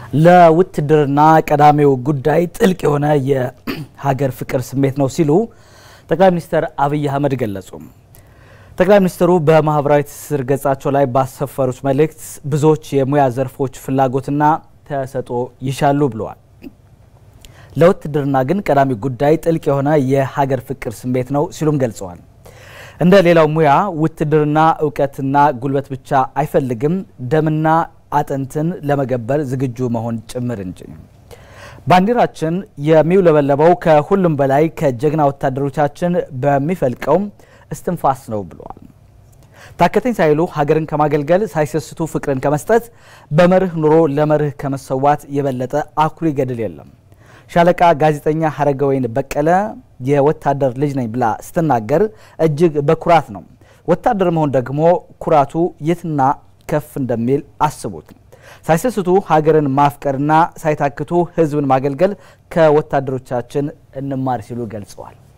ለውትድርና ቀዳሚው ጉዳይ ጥልቅ የሆነ የሀገር ፍቅር ስሜት ነው ሲሉ ጠቅላይ ሚኒስትር አብይ አህመድ ገለጹ። ጠቅላይ ሚኒስትሩ በማህበራዊ ትስስር ገጻቸው ላይ ባሰፈሩት መልእክት ብዙዎች የሙያ ዘርፎች ፍላጎትና ተሰጥኦ ይሻሉ ብለዋል። ለውትድርና ግን ቀዳሚ ጉዳይ ጥልቅ የሆነ የሀገር ፍቅር ስሜት ነው ሲሉም ገልጸዋል። እንደ ሌላው ሙያ ውትድርና እውቀትና ጉልበት ብቻ አይፈልግም፣ ደምና አጥንትን ለመገበር ዝግጁ መሆን ጭምር እንጂ። ባንዲራችን የሚውለበለበው ከሁሉም በላይ ከጀግና ወታደሮቻችን በሚፈልቀው እስትንፋስ ነው ብለዋል። ታከተኝ ሳይሉ ሀገርን ከማገልገል ሳይሰስቱ ፍቅርን ከመስጠት በመርህ ኑሮ ለመርህ ከመሰዋት የበለጠ አኩሪ ገድል የለም። ሻለቃ ጋዜጠኛ ሀረገወይን በቀለ የወታደር ልጅ ነኝ ብላ ስትናገር እጅግ በኩራት ነው። ወታደር መሆን ደግሞ ኩራቱ የትና ከፍ እንደሚል አስቡት። ሳይሰስቱ ሀገርን ማፍቀርና ሳይታክቱ ሕዝብን ማገልገል ከወታደሮቻችን እንማር ሲሉ ገልጸዋል።